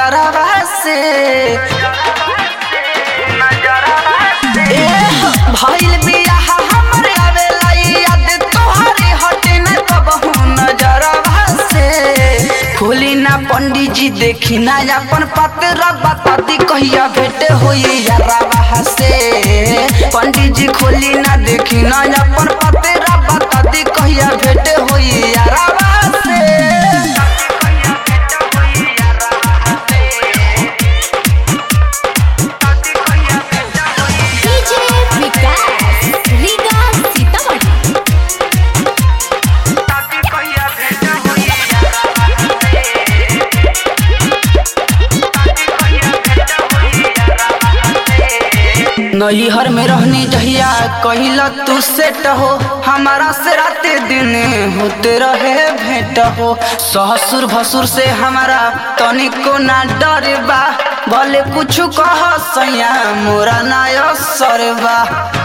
नजरवा से ए भइल बियाह हमरे आवेला याद तोहरे हटे न कबहू नजरवा से खोली ना पंडित जी देखी ना अपन पतरा बताती कहिया भेंट होई यारावा से पंडित जी खोली ना देखी ना अपन पतरा बताती कहिया भेंट होई यारावा से डीजे विकास रीगा सीतामढ़ी नैहर में रहनी जहिया कहिला तू सेट हो हमारा से राते दिन होते रहे भेंट हो ससुर भसुर से हमारा तनिको ना डर बा भले कुछ कह सैया मोरा नाय सरबा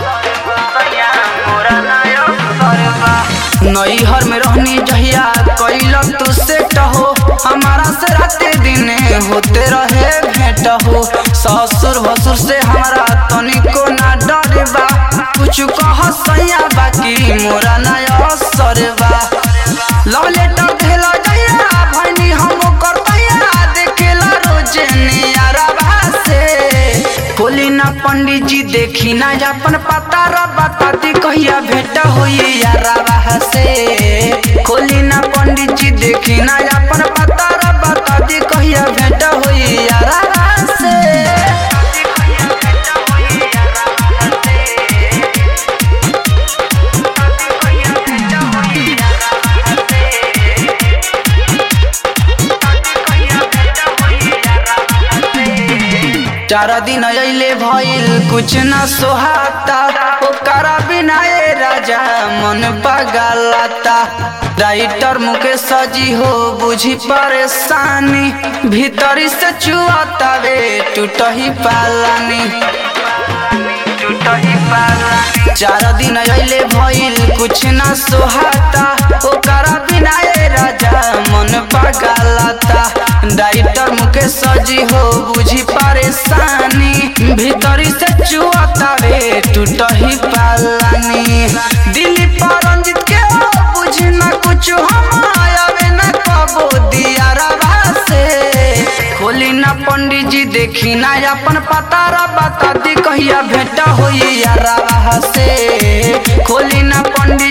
नैहर में रहनी जहिया कैला तू सेट हो हमारा से राते दिन होते रहे भेंट हो ससुर भसुर से हमारा तनिको ना डर बा कुछ कह सैया बाकी मोरा ना सरबा लव लेटर भेला जहिया भैनी हम करतैया देखेला रोज नियारबा से खोली ना पंडित जी देखी ना अपन पता बताती कहिया भेंट होई यारावा से खोली ना पंडित जी देखी ना अपन पता बताती कहिया भेंट होई यारावा से चार दिन अइले भइल कुछ न सोहाता ओकरा बिना ए राजा मन पगलाता राइटर मुकेश जी हो बुझी परेशानी भीतरी से चुआता वे टूटही पालानी चार दिन अइले भइल कुछ न सोहाता ओकरा बिना ए राजा मन पगलाता डाइटर मुकेश जी हो बुझी परेशानी भीतरी से चुआता रे टूटही पालानी दिल्ली पर रंजित के हो बुझी न कुछ हम आवे न कबो दिया रवा से खोली ना पंडित जी देखी ना अपन पता बताती कहिया भेंट होई यारा से खोली ना पंडित